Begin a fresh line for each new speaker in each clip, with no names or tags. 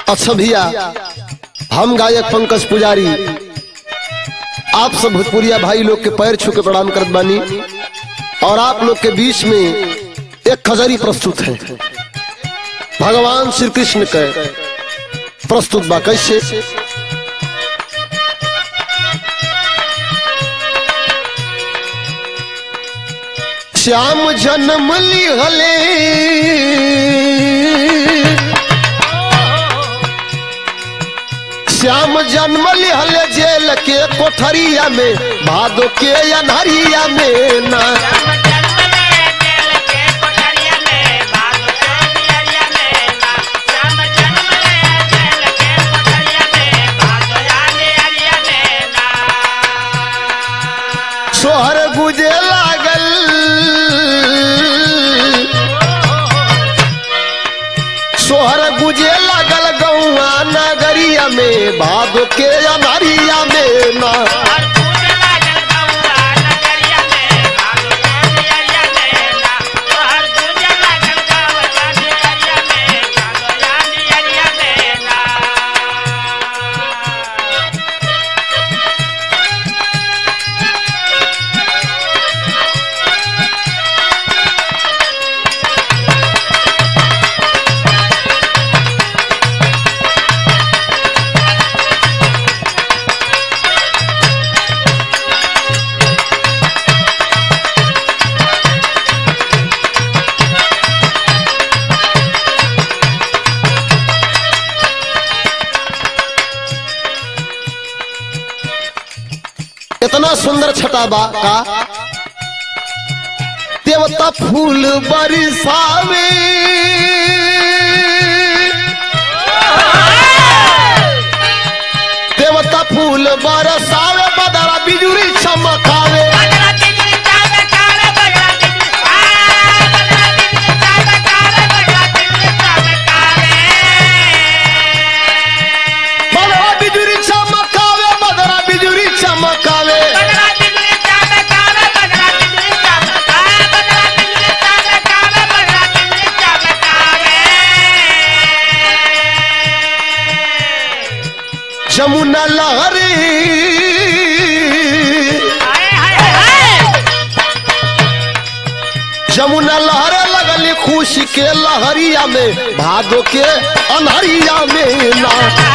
अच्छा भैया हम गायक पंकज पुजारी आप सब भोजपुरिया भाई लोग के पैर छू के प्रणाम करत बानी और आप लोग के बीच में एक खजरी प्रस्तुत है भगवान श्री कृष्ण के प्रस्तुत बा कैसे श्याम जन्म लिहले श्याम जन्म लिहले जेल के कोठरिया में भादो के अनहरिया में ना सोहर गुजे लागल सोहर गुजे लागल गौआ नगरिया में भादो के अनहरिया में ना इतना सुंदर छटा बा का देवता फूल बरसावे देवता फूल बरसावे बदरा बिजुरी चमकावे बदरा बिजुरी चमकावे बदरा बिजुरी चमकावे जमुना लहरी जमुना लहरे लगली खुशी के लहरिया में भादो के अनहरिया में ना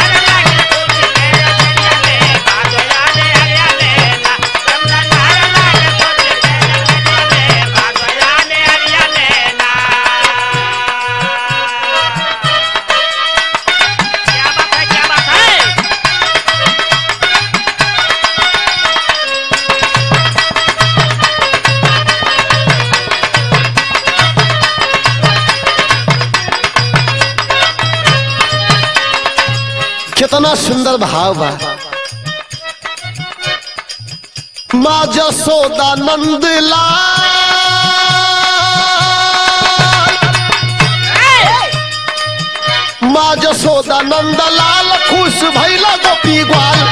कितना सुंदर भाव बा माँ जसोदा नंद लाल माँ जसोदा नंद लाल खुश भैला गोपी ग्वाल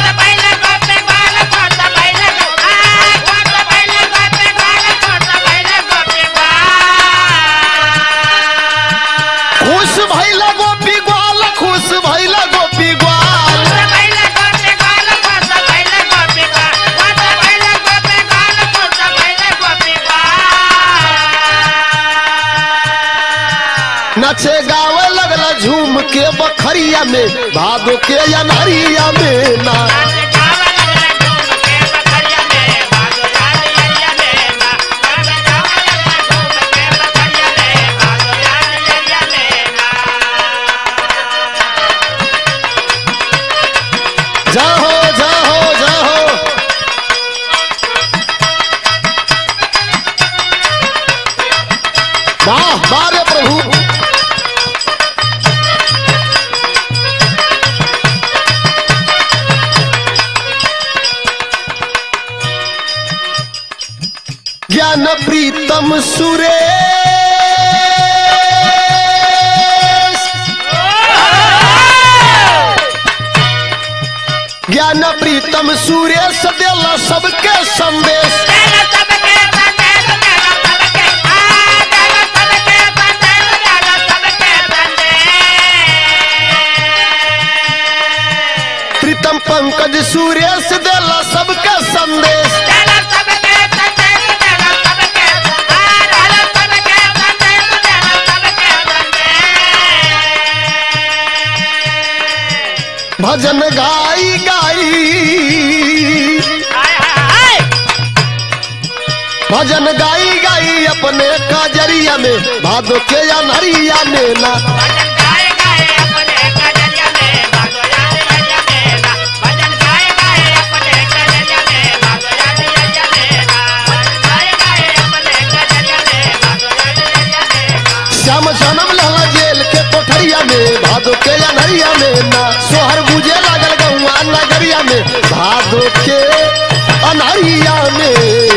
खुश भैला गोपी ग्वाल खुश भैला गोपी ग्वाल नचे गावे लगला झूम के बखरिया में भादो के अनहरिया में ना जाहो जाहो जाहो वाह वाह रे प्रभु ज्ञान प्रीतम सुरेश ज्ञान प्रीतम सुरेश देला सबके संदेश पंकज सुरेश देला सबके संदेश भजन गाई गाई भजन गाई गाई अपने काजरिया में भादो के अनहरिया में ना श्याम जन्म लहला जेल के कोठरिया में भादो के अनहरिया में ना सोहर बुझे लागल गौआ नगरिया में भादो के अनहरिया में